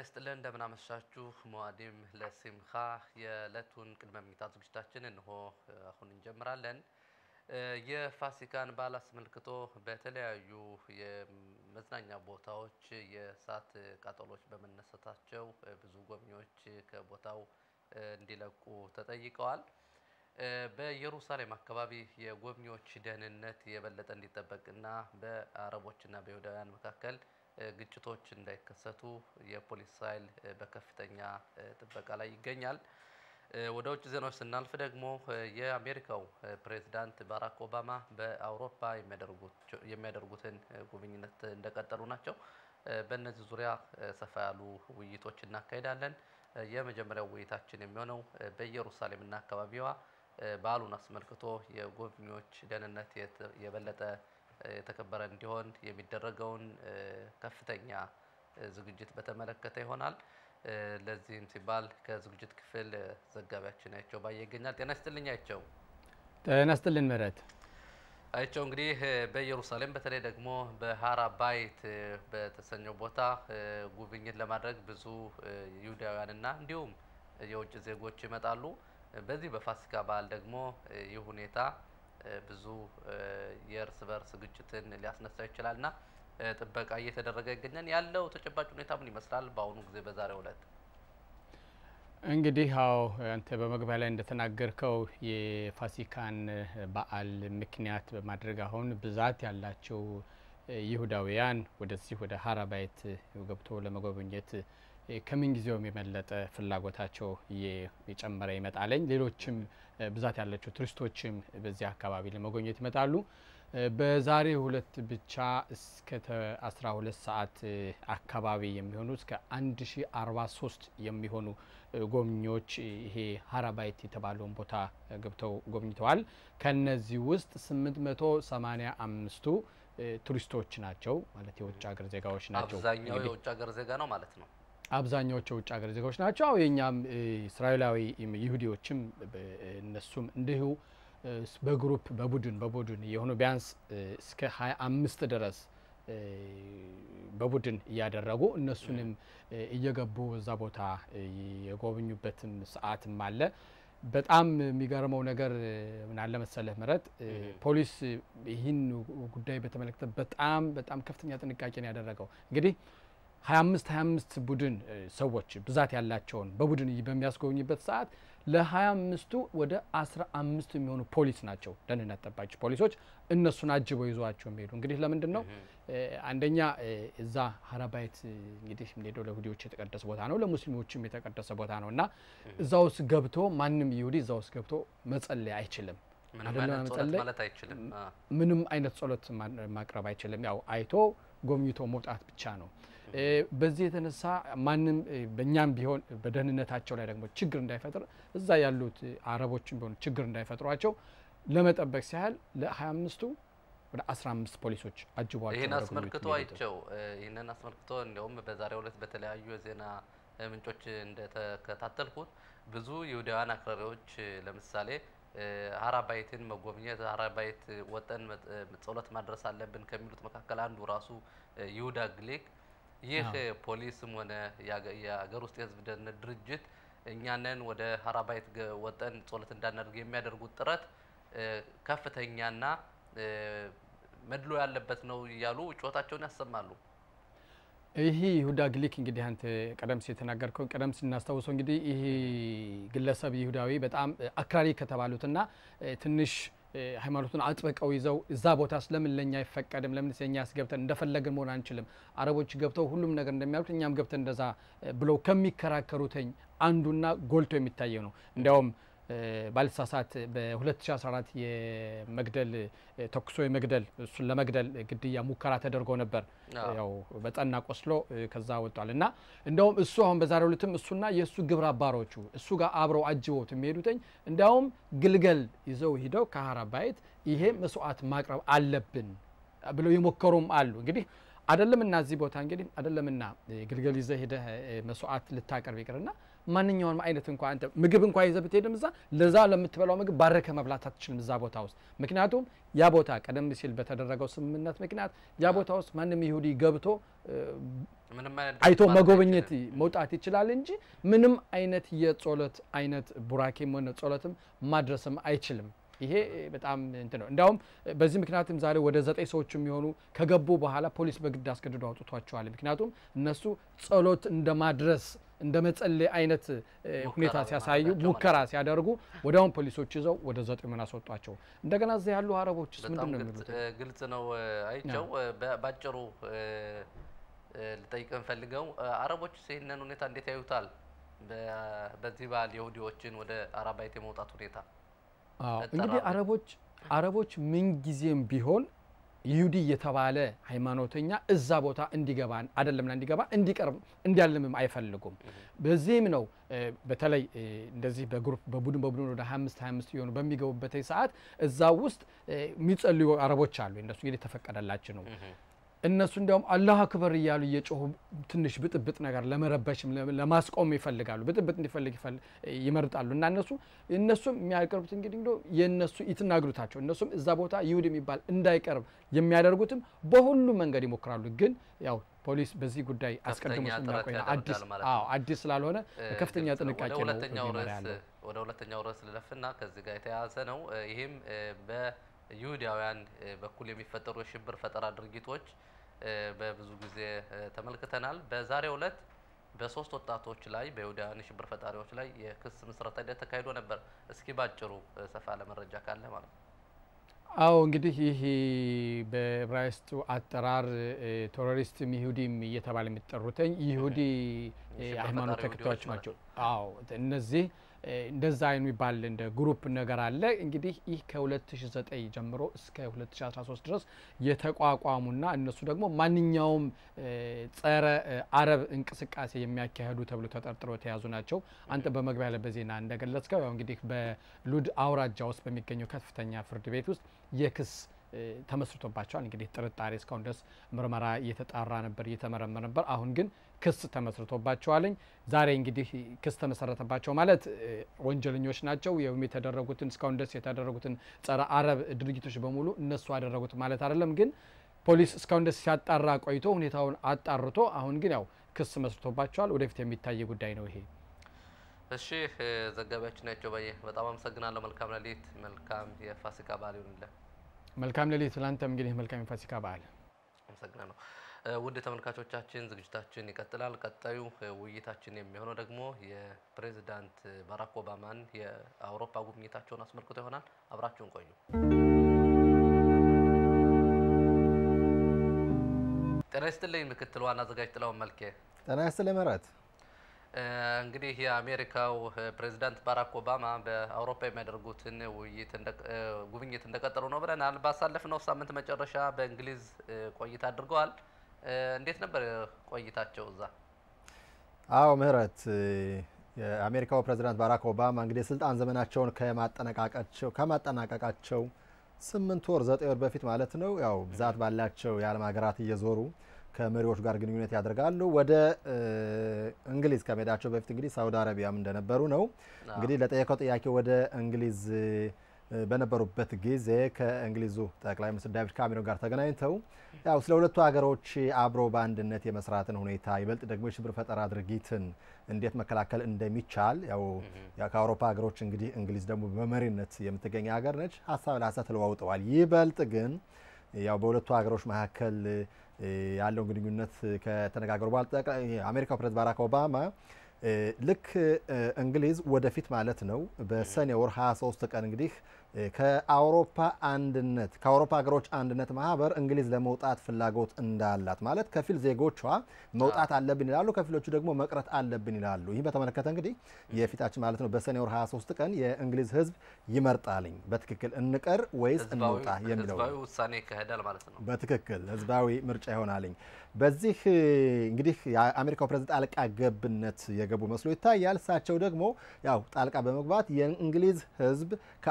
ይስጥልን እንደምናመሻችሁ። ሙአዲም ለሲምካ የዕለቱን ቅድመ ምኝታ ዝግጅታችን እንሆ አሁን እንጀምራለን። የፋሲካን በዓል አስመልክቶ በተለያዩ የመዝናኛ ቦታዎች የእሳት ቃጠሎች በመነሳታቸው ብዙ ጎብኚዎች ከቦታው እንዲለቁ ተጠይቀዋል። በኢየሩሳሌም አካባቢ የጎብኚዎች ደህንነት የበለጠ እንዲጠበቅና በአረቦችና በይሁዳውያን መካከል ግጭቶች እንዳይከሰቱ የፖሊስ ኃይል በከፍተኛ ጥበቃ ላይ ይገኛል። ወደ ውጭ ዜናዎች ስናልፍ ደግሞ የአሜሪካው ፕሬዝዳንት ባራክ ኦባማ በአውሮፓ የሚያደርጉትን ጉብኝነት እንደቀጠሉ ናቸው። በእነዚህ ዙሪያ ሰፋ ያሉ ውይይቶች እናካሄዳለን። የመጀመሪያው ውይይታችን የሚሆነው በኢየሩሳሌምና አካባቢዋ በዓሉን አስመልክቶ የጎብኚዎች ደህንነት የበለጠ የተከበረ እንዲሆን የሚደረገውን ከፍተኛ ዝግጅት በተመለከተ ይሆናል። ለዚህም ሲባል ከዝግጅት ክፍል ዘጋቢያችን አይቸው ባየ ይገኛል። ጤና ይስጥልኝ አይቸው። ጤና ይስጥልን ምህረት። አይቸው እንግዲህ በኢየሩሳሌም በተለይ ደግሞ በሀራ ባይት በተሰኘው ቦታ ጉብኝት ለማድረግ ብዙ ይሁዳውያንና እንዲሁም የውጭ ዜጎች ይመጣሉ። በዚህ በፋሲካ በዓል ደግሞ ይህ ሁኔታ ብዙ የእርስ በርስ ግጭትን ሊያስነሳ ይችላል እና ጥበቃ እየተደረገ ይገኛል። ያለው ተጨባጭ ሁኔታ ምን ይመስላል? በአሁኑ ጊዜ በዛሬው ዕለት እንግዲህ ያው አንተ በመግቢያ ላይ እንደተናገርከው የፋሲካን በዓል ምክንያት በማድረግ አሁን ብዛት ያላቸው ይሁዳውያን ወደዚህ ወደ ሀራ ባይት ገብቶ ለመጎብኘት ከምን ጊዜውም የመለጠ ፍላጎታቸው እየጨመረ ይመጣለኝ። ሌሎችም ብዛት ያላቸው ቱሪስቶችም በዚህ አካባቢ ለመጎብኘት ይመጣሉ። በዛሬ ሁለት ብቻ እስከ 12 ሰዓት አካባቢ የሚሆኑ እስከ 1043 የሚሆኑ ጎብኚዎች ይሄ ሀራባይት የተባለውን ቦታ ገብተው ጎብኝተዋል። ከነዚህ ውስጥ 885ቱ ቱሪስቶች ናቸው፣ ማለት የውጭ ሀገር ዜጋዎች ናቸው። አብዛኛው የውጭ ሀገር ዜጋ ነው ማለት ነው። አብዛኛዎቹ የውጭ ሀገር ዜጋዎች ናቸው። የእኛም እስራኤላዊ ይሁዲዎችም እነሱም እንዲሁ በግሩፕ በቡድን በቡድን የሆኑ ቢያንስ እስከ ሀያ አምስት ድረስ በቡድን እያደረጉ እነሱንም እየገቡ እዛ ቦታ የጎበኙበትም ሰዓትም አለ። በጣም የሚገርመው ነገር ምን አለ መሰለህ ምህረት፣ ፖሊስ ይህን ጉዳይ በተመለከተ በጣም በጣም ከፍተኛ ጥንቃቄ ነው ያደረገው እንግዲህ 25 25 ቡድን ሰዎች ብዛት ያላቸውን በቡድን በሚያስጎብኝበት ሰዓት ለ25ቱ ወደ 15 የሚሆኑ ፖሊስ ናቸው ደህንነት ጠባቂ ፖሊሶች እነሱን አጅበው ይዟቸው የሚሄዱ እንግዲህ ለምንድን ነው አንደኛ እዛ ሀራባይት እንግዲህ የምንሄደው ለይሁዲዎች የተቀደሰ ቦታ ነው፣ ለሙስሊሞችም የተቀደሰ ቦታ ነው እና እዛ ውስጥ ገብቶ ማንም ይሁዲ እዛ ውስጥ ገብቶ መጸለይ አይችልም። ምንም አይነት ጸሎት ማቅረብ አይችልም። ያው አይቶ ጎብኝቶ መውጣት ብቻ ነው። በዚህ የተነሳ ማንም በእኛም ቢሆን በደህንነታቸው ላይ ደግሞ ችግር እንዳይፈጥር እዛ ያሉት አረቦችን ቢሆኑ ችግር እንዳይፈጥሯቸው ለመጠበቅ ሲያህል ለ25ቱ ወደ 15 ፖሊሶች አጅቧቸው ይህን አስመልክቶ አይቸው ይህንን አስመልክቶ እንዲያውም በዛሬው ዕለት በተለያዩ የዜና ምንጮች እንደተከታተልኩት ብዙ ይሁዳውያን አክራሪዎች ለምሳሌ ሀራባይትን መጎብኘት ሀራባይት ወጠን ጸሎት ማድረስ አለብን ከሚሉት መካከል አንዱ ራሱ ይሁዳ ግሌክ ይህ ፖሊስም ሆነ የሀገር ውስጥ የሕዝብ ደህንነት ድርጅት እኛንን ወደ ሀራባይት ወጠን ጸሎት እንዳናደርግ የሚያደርጉት ጥረት ከፍተኛና መድሎ ያለበት ነው እያሉ ጩኸታቸውን ያሰማሉ። ይህ ይሁዳ ግሊክ እንግዲህ አንተ ቀደም ሲል የተናገርከው ቀደም ስናስታውሰው እንግዲህ ይህ ግለሰብ ይሁዳዊ በጣም አክራሪ ከተባሉትና ትንሽ ሃይማኖቱን አጥብቀው ይዘው እዛ ቦታ ስለምን ለኛ አይፈቀድም? ለምን የኛ ያስገብተን እንደፈለግን መሆን አንችልም? አረቦች ገብተው ሁሉም ነገር እንደሚያሉት እኛም ገብተን እንደዛ ብለው ከሚከራከሩትኝ አንዱና ጎልቶ የሚታየው ነው። እንዲያውም ባልሳሳት በ2014 የመግደል ተኩሶ የመግደል እሱን ለመግደል ግድያ ሙከራ ተደርጎ ነበር። ያው በጠና ቆስሎ ከዛ ወጧል እና እንደውም እሱ አሁን በዛሬው ዕለትም እሱና የእሱ ግብረ አባሮቹ እሱ ጋር አብረው አጅበውት የሚሄዱትኝ እንዲያውም ግልገል ይዘው ሂደው ከሀራ ባይት ይሄ መስዋዕት ማቅረብ አለብን ብለው የሞከሩም አሉ። እንግዲህ አደለምና እዚህ ቦታ እንግዲህ አደለምና ግልገል ይዘህ ሄደህ መስዋዕት ልታቀርብ ይቅርና ማንኛውንም አይነት እንኳ አንተ ምግብ እንኳ ይዘህ ብትሄድም እዛ ለዛ ለምትበላው ምግብ ባረከ መብላት አትችልም እዛ ቦታ ውስጥ። ምክንያቱም ያ ቦታ ቀደም ሲል በተደረገው ስምምነት ምክንያት ያ ቦታ ውስጥ ማንም ይሁዲ ገብቶ አይቶ መጎብኘት መውጣት ይችላል እንጂ ምንም አይነት የጸሎት አይነት ቡራኬም ሆነ ጸሎትም ማድረስም አይችልም። ይሄ በጣም እንትን ነው። እንዲያውም በዚህ ምክንያትም ዛሬ ወደ ዘጠኝ ሰዎች የሚሆኑ ከገቡ በኋላ ፖሊስ በግድ አስገድዶ አውጥቷቸዋል። ምክንያቱም እነሱ ጸሎት እንደ ማድረስ እንደ መጸለይ አይነት ሁኔታ ሲያሳዩ ሙከራ ሲያደርጉ ወዲያውም ፖሊሶች ይዘው ወደ ዘጠኙን አስወጧቸው። እንደገና እዚህ ያሉ አረቦችስ ምንድን ነው የሚሉት? ግልጽ ነው አይቸው። ባጭሩ ልጠይቅ ፈልገው አረቦች ይህንን ሁኔታ እንዴት ያዩታል? በዚህ በዓል የሁዲዎችን ወደ አራባይት የመውጣት ሁኔታ እንግዲህ አረቦች አረቦች ምንጊዜም ቢሆን ይሁዲ የተባለ ሃይማኖተኛ እዛ ቦታ እንዲገባ አይደለምና እንዲገባ እንዲቀርብ እንዲያልምም አይፈልጉም። በዚህም ነው በተለይ እንደዚህ በግሩፕ በቡድን በቡድን ወደ 25 25 የሆኑ በሚገቡበት ሰዓት እዛ ውስጥ የሚጸልዩ አረቦች አሉ። እነሱ እንግዲህ የተፈቀደላቸው ነው። እነሱ እንዲያውም አላህ አክበር እያሉ እየጮሁ ትንሽ ብጥብጥ ነገር ለመረበሽም ለማስቆም ይፈልጋሉ። ብጥብጥ እንዲፈልግ ይመርጣሉ። እና እነሱ እነሱም የሚያቀርቡት እንግዲህ እንደ የእነሱ ይትናግሩታቸው እነሱም እዛ ቦታ ይሁድ የሚባል እንዳይቀርብ የሚያደርጉትም በሁሉም መንገድ ይሞክራሉ። ግን ያው ፖሊስ በዚህ ጉዳይ አስቀድሞ ስለሚያውቀው አዲስ አዎ አዲስ ስላልሆነ ከፍተኛ ጥንቃቄ ነው ያለው። ወደ ሁለተኛው ርዕስ ልለፍና ከዚህ ጋር የተያያዘ ነው። ይህም በይሁዳውያን በኩል የሚፈጠሩ የሽብር ፈጠራ ድርጊቶች በብዙ ጊዜ ተመልክተናል። በዛሬው ዕለት በሶስት ወጣቶች ላይ በይሁዳውያን የሽብር ፈጣሪዎች ላይ የክስ ምስረታ ሂደት ተካሂዶ ነበር። እስኪ ባጭሩ ሰፋ ለመረጃ ካለ ማለት ነው። አዎ እንግዲህ ይህ በዕብራይስጡ አጠራር ቴሮሪስትም ይሁዲም እየተባለ የሚጠሩትኝ ይሁዲ ሃይማኖት ተከታዮች ናቸው። አዎ እነዚህ እንደዛ የሚባል እንደ ግሩፕ ነገር አለ። እንግዲህ ይህ ከ2009 ጀምሮ እስከ 2013 ድረስ የተቋቋሙና እነሱ ደግሞ ማንኛውም ጸረ አረብ እንቅስቃሴ የሚያካሄዱ ተብሎ ተጠርጥረው የተያዙ ናቸው። አንተ በመግቢያ ላይ በዜና እንደገለጽከው ያው እንግዲህ በሉድ አውራጃ ውስጥ በሚገኘው ከፍተኛ ፍርድ ቤት ውስጥ የክስ ተመስርቶባቸዋል። እንግዲህ ጥርጣሬ እስካሁን ድረስ ምርመራ እየተጣራ ነበር፣ እየተመረመረ ነበር። አሁን ግን ክስ ተመስርቶባቸዋለኝ። ዛሬ እንግዲህ ክስ ተመሰረተባቸው ማለት ወንጀለኞች ናቸው። ወይም የተደረጉትን እስካሁን ድረስ የተደረጉትን ጸረ አረብ ድርጊቶች በሙሉ እነሱ አደረጉት ማለት አይደለም። ግን ፖሊስ እስካሁን ድረስ ሲያጣራ ቆይቶ ሁኔታውን አጣርቶ አሁን ግን ያው ክስ መስርቶባቸዋል። ወደፊት የሚታይ ጉዳይ ነው ይሄ። እሺ ዘጋቢያችን ናቸው ባየ በጣም አመሰግናለሁ። መልካም ሌሊት፣ መልካም የፋሲካ በዓል ይሁንልን። መልካም ሌሊት ላንተም እንግዲህ መልካም የፋሲካ በዓል። አመሰግናለሁ። ውድ ተመልካቾቻችን ዝግጅታችን ይቀጥላል። ቀጣዩ ውይይታችን የሚሆነው ደግሞ የፕሬዚዳንት ባራክ ኦባማን የአውሮፓ ጉብኝታቸውን አስመልክቶ ይሆናል። አብራችሁን ቆዩ። ጤና ይስጥልኝ ምክትል ዋና አዘጋጅ ጥላውን መልኬ። ጤና ይስጥልኝ ምህረት። እንግዲህ የአሜሪካው ፕሬዚዳንት ባራክ ኦባማ በአውሮፓ የሚያደርጉትን ውይይት ጉብኝት እንደቀጠሉ ነው ብለናል። ባሳለፍነው ሳምንት መጨረሻ በእንግሊዝ ቆይታ አድርገዋል። እንዴት ነበር ቆይታቸው እዛ? አዎ ምህረት፣ የአሜሪካው ፕሬዚዳንት ባራክ ኦባማ እንግዲህ የስልጣን ዘመናቸውን ከማጠናቀቃቸው ከማጠናቀቃቸው ስምንት ወር ዘጠኝ ወር በፊት ማለት ነው ያው ብዛት ባላቸው የዓለም ሀገራት እየዞሩ ከመሪዎች ጋር ግንኙነት ያደርጋሉ። ወደ እንግሊዝ ከመሄዳቸው በፊት እንግዲህ ሳውዲ አረቢያም እንደነበሩ ነው። እንግዲህ ለጠየቀው ጥያቄ ወደ እንግሊዝ በነበሩበት ጊዜ ከእንግሊዙ ጠቅላይ ሚኒስትር ዳቪድ ካሜሮን ጋር ተገናኝተው ያው ስለ ሁለቱ ሀገሮች አብሮ በአንድነት የመስራትን ሁኔታ ይበልጥ ደግሞ የሽብር ፈጠራ ድርጊትን እንዴት መከላከል እንደሚቻል ያው ከአውሮፓ ሀገሮች እንግዲህ እንግሊዝ ደግሞ በመሪነት የምትገኝ ሀገር ነች። ሀሳብ ለሀሳብ ተለዋውጠዋል። ይበልጥ ግን ያው በሁለቱ ሀገሮች መካከል ያለውን ግንኙነት ከተነጋገሩ በኋላ የአሜሪካው ፕሬዝዳንት ባራክ ኦባማ ልክ እንግሊዝ ወደፊት ማለት ነው በሰኔ ወር 23 ቀን እንግዲህ ከአውሮፓ አንድነት ከአውሮፓ ሀገሮች አንድነት ማህበር እንግሊዝ ለመውጣት ፍላጎት እንዳላት ማለት ከፊል ዜጎቿ መውጣት አለብን ይላሉ፣ ከፊሎቹ ደግሞ መቅረት አለብን ይላሉ። ይህ በተመለከተ እንግዲህ የፊታችን ማለት ነው በሰኔ ወር 23 ቀን የእንግሊዝ ሕዝብ ይመርጣልኝ በትክክል እንቀር ወይስ እንውጣ የሚለው ህዝባዊ ውሳኔ ይካሄዳል ማለት ነው። በትክክል ህዝባዊ ምርጫ ይሆናልኝ። በዚህ እንግዲህ የአሜሪካው ፕሬዝዳንት ጣልቃ ገብነት የገቡ መስሎ ይታያል። እሳቸው ደግሞ ያው ጣልቃ በመግባት የእንግሊዝ ህዝብ ከአውሮፓ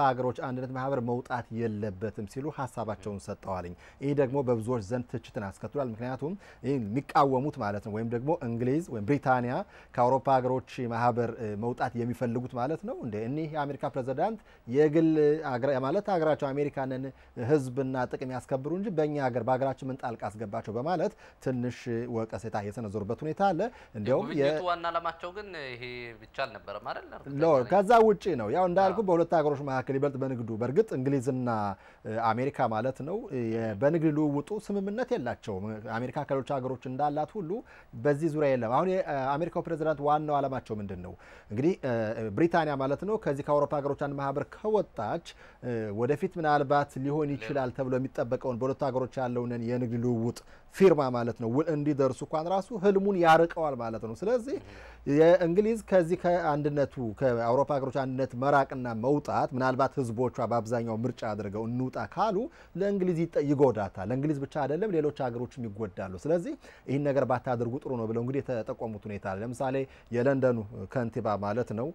ሀገሮች አንድነት ማህበር መውጣት የለበትም ሲሉ ሀሳባቸውን ሰጠዋልኝ። ይህ ደግሞ በብዙዎች ዘንድ ትችትን አስከትሏል። ምክንያቱም ይህ የሚቃወሙት ማለት ነው ወይም ደግሞ እንግሊዝ ወይም ብሪታንያ ከአውሮፓ ሀገሮች ማህበር መውጣት የሚፈልጉት ማለት ነው እንደ እኒህ የአሜሪካ ፕሬዚዳንት የግል ማለት ሀገራቸው አሜሪካንን ህዝብና ጥቅም ያስከብሩ እንጂ በእኛ ሀገር በሀገራችን ምን ጣልቃ አስገባቸው በማለት ትንሽ ወቀሴታ የሰነዘሩበት ሁኔታ አለ። እንዲያውም ጉብኝቱ ዋና ዓላማቸው ግን ይሄ ብቻ አልነበረም አይደል? ከዛ ውጭ ነው። ያው እንዳልኩ በሁለት ሀገሮች መካከል ይበልጥ በንግዱ በእርግጥ እንግሊዝና አሜሪካ ማለት ነው በንግድ ልውውጡ ስምምነት የላቸውም። አሜሪካ ከሌሎች ሀገሮች እንዳላት ሁሉ በዚህ ዙሪያ የለም። አሁን የአሜሪካው ፕሬዚዳንት ዋናው ዓላማቸው ምንድን ነው? እንግዲህ ብሪታንያ ማለት ነው ከዚህ ከአውሮፓ ሀገሮች አንድ ማህበር ከወጣች ወደፊት ምናልባት ሊሆን ይችላል ተብሎ የሚጠበቀውን በሁለቱ ሀገሮች ያለውን የንግድ ልውውጥ ፊርማ ማለት ነው ውል እንዲደርሱ እንኳን ራሱ ህልሙን ያርቀዋል ማለት ነው። ስለዚህ የእንግሊዝ ከዚህ ከአንድነቱ ከአውሮፓ ሀገሮች አንድነት መራቅና መውጣት ምናልባት ህዝቦቿ በአብዛኛው ምርጫ አድርገው እንውጣ ካሉ ለእንግሊዝ ይጎዳታል። ለእንግሊዝ ብቻ አይደለም ሌሎች ሀገሮችም ይጎዳሉ። ስለዚህ ይህን ነገር ባታደርጉ ጥሩ ነው ብለው እንግዲህ የተጠቆሙት ሁኔታ አለ። ለምሳሌ የለንደኑ ከንቲባ ማለት ነው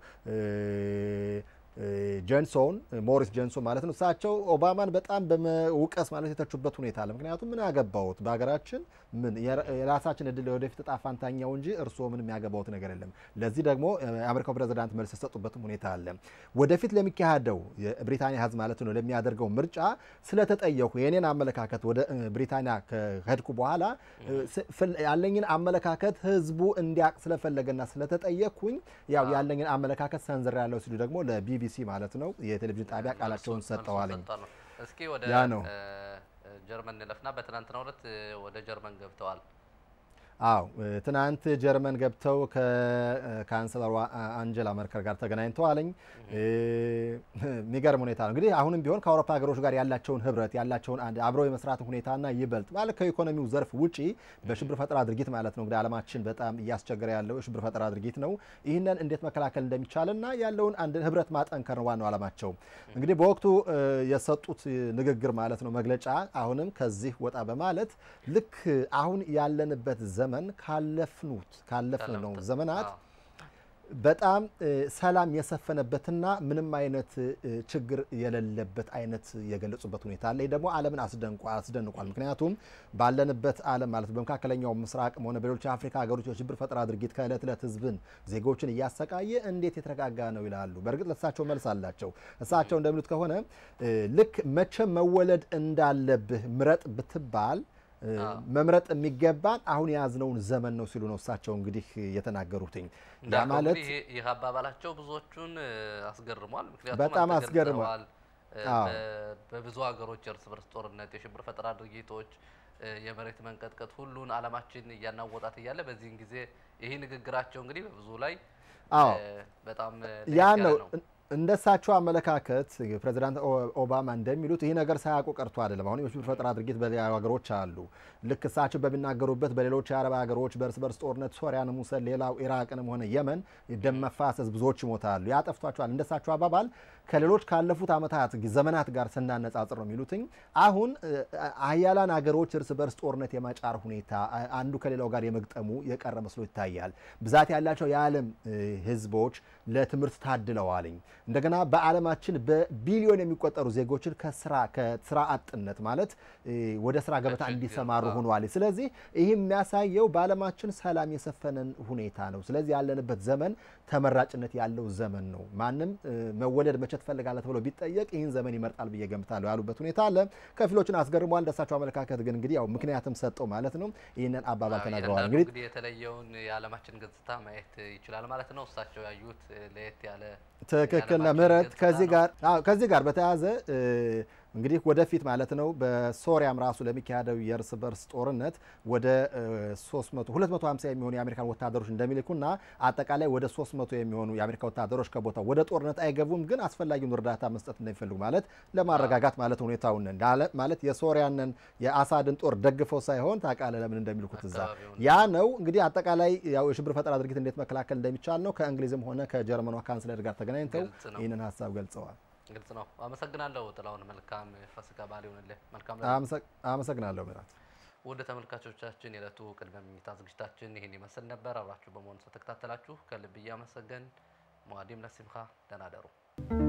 ጀንሶን ሞሪስ ጀንሶን ማለት ነው። እሳቸው ኦባማን በጣም በመውቀስ ማለት የተቹበት ሁኔታ አለ። ምክንያቱም ምን ያገባውት በሀገራችን ምን የራሳችን እድል ወደፊት እጣ ፋንታኛው እንጂ እርስዎ ምን የሚያገባውት ነገር የለም። ለዚህ ደግሞ የአሜሪካው ፕሬዚዳንት መልስ የሰጡበትም ሁኔታ አለ። ወደፊት ለሚካሄደው የብሪታንያ ህዝብ ማለት ነው ለሚያደርገው ምርጫ ስለተጠየኩ የኔን አመለካከት ወደ ብሪታንያ ከሄድኩ በኋላ ያለኝን አመለካከት ህዝቡ እንዲያውቅ ስለፈለገና ስለተጠየቅኩኝ ያው ያለኝን አመለካከት ሰንዝር ያለው ሲሉ ደግሞ ለቢቢ ቢቢሲ ማለት ነው የቴሌቪዥን ጣቢያ ቃላቸውን ሰጠዋልኝ። እስኪ ወደ ጀርመን እንለፍና በትናንትናው ዕለት ወደ ጀርመን ገብተዋል። አዎ ትናንት ጀርመን ገብተው ከካንሰለሯ አንጀላ መርከር ጋር ተገናኝተዋልኝ። የሚገርም ሁኔታ ነው እንግዲህ አሁንም ቢሆን ከአውሮፓ ሀገሮች ጋር ያላቸውን ህብረት ያላቸውን አብረው የመስራት ሁኔታና ይበልጥ ማለት ከኢኮኖሚው ዘርፍ ውጪ በሽብር ፈጠራ ድርጊት ማለት ነው እንግዲህ ዓለማችን በጣም እያስቸገረ ያለው የሽብር ፈጠራ ድርጊት ነው። ይህንን እንዴት መከላከል እንደሚቻልና ያለውን አንድ ህብረት ማጠንከር ነው ዋናው ዓላማቸው። እንግዲህ በወቅቱ የሰጡት ንግግር ማለት ነው መግለጫ አሁንም ከዚህ ወጣ በማለት ልክ አሁን ያለንበት ዘመን ካለፍኑት ካለፍን ነው ዘመናት በጣም ሰላም የሰፈነበትና ምንም አይነት ችግር የሌለበት አይነት የገለጹበት ሁኔታ አለ። ይህ ደግሞ ዓለምን አስደንቋል። ምክንያቱም ባለንበት ዓለም ማለት በመካከለኛው ምስራቅም ሆነ በሌሎች የአፍሪካ ሀገሮች የሽብር ፈጠራ ድርጊት ከእለት እለት ህዝብን ዜጎችን እያሰቃየ እንዴት የተረጋጋ ነው ይላሉ። በእርግጥ ለእሳቸው መልስ አላቸው። እሳቸው እንደሚሉት ከሆነ ልክ መቼ መወለድ እንዳለብህ ምረጥ ብትባል መምረጥ የሚገባን አሁን የያዝነውን ዘመን ነው ሲሉ ነው እሳቸው እንግዲህ የተናገሩትኝ። ያ ማለት ይህ አባባላቸው ብዙዎቹን አስገርሟል። ምክንያቱም በጣም አስገርሟል። በብዙ ሀገሮች የእርስ በርስ ጦርነት፣ የሽብር ፈጠራ ድርጊቶች፣ የመሬት መንቀጥቀጥ ሁሉን ዓለማችን እያናወጣት እያለ በዚህን ጊዜ ይህ ንግግራቸው እንግዲህ በብዙ ላይ በጣም ያ ነው እንደሳቸው አመለካከት ፕሬዚዳንት ኦባማ እንደሚሉት ይህ ነገር ሳያውቁ ቀርቶ አይደለም። አሁን የሽብር ፈጠራ ድርጊት በሌላ ሀገሮች አሉ። ልክ እሳቸው በሚናገሩበት በሌሎች የአረብ ሀገሮች በእርስ በርስ ጦርነት ሶሪያንም ውሰድ፣ ሌላው ኢራቅንም ሆነ የመን ደም መፋሰስ ብዙዎች ይሞታሉ። ያጠፍቷቸዋል። እንደሳቸው አባባል ከሌሎች ካለፉት ዓመታት ዘመናት ጋር ስናነጻጽር ነው የሚሉትኝ። አሁን ሀያላን ሀገሮች እርስ በርስ ጦርነት የማጫር ሁኔታ አንዱ ከሌላው ጋር የመግጠሙ የቀረ መስሎ ይታያል። ብዛት ያላቸው የዓለም ህዝቦች ለትምህርት ታድለዋልኝ። እንደገና በዓለማችን በቢሊዮን የሚቆጠሩ ዜጎችን ከስራ ከስራ አጥነት ማለት ወደ ስራ ገበታ እንዲሰማሩ ሆኗል። ስለዚህ ይህ የሚያሳየው በዓለማችን ሰላም የሰፈነን ሁኔታ ነው። ስለዚህ ያለንበት ዘመን ተመራጭነት ያለው ዘመን ነው። ማንም መወለድ መቼ ትፈልጋለህ ተብሎ ቢጠየቅ ይህን ዘመን ይመርጣል ብዬ ገምታለሁ ያሉበት ሁኔታ አለ። ከፊሎችን አስገርሟል። እንደሳቸው አመለካከት ግን እንግዲህ ያው ምክንያትም ሰጠው ማለት ነው። ይህንን አባባል ተናግረዋል። እንግዲህ የተለየውን የዓለማችን ገጽታ ማየት ይችላል ማለት ነው። እሳቸው ያዩት ለየት ያለ ትክክል ምህረት ከዚህ ጋር ከዚህ ጋር በተያያዘ እንግዲህ ወደፊት ማለት ነው በሶሪያም ራሱ ለሚካሄደው የእርስ በርስ ጦርነት ወደ 300 250 የሚሆኑ የአሜሪካን ወታደሮች እንደሚልኩና አጠቃላይ ወደ 300 የሚሆኑ የአሜሪካ ወታደሮች ከቦታው ወደ ጦርነት አይገቡም፣ ግን አስፈላጊውን እርዳታ መስጠት እንደሚፈልጉ ማለት ለማረጋጋት ማለት ሁኔታውን ማለት የሶሪያንን የአሳድን ጦር ደግፈው ሳይሆን ታውቃለህ ለምን እንደሚልኩት እዛ ያ ነው እንግዲህ አጠቃላይ ያው የሽብር ፈጠራ ድርጊት እንዴት መከላከል እንደሚቻል ነው ከእንግሊዝም ሆነ ከጀርመኗ ካንስለር ጋር ተገናኝተው ይህንን ሀሳብ ገልጸዋል። ግልጽ ነው። አመሰግናለሁ ጥላሁን። መልካም ፋሲካ በዓል ይሁንልህ። መልካም አመሰግናለሁ ምራት። ውድ ተመልካቾቻችን የዕለቱ ቅድመ መኝታ ዝግጅታችን ይህን ይመስል ነበር። አብራችሁ በመሆኑ ስለተከታተላችሁ ከልብ እያመሰገን ሙአዲም ለሲምካ ደህና ደሩ።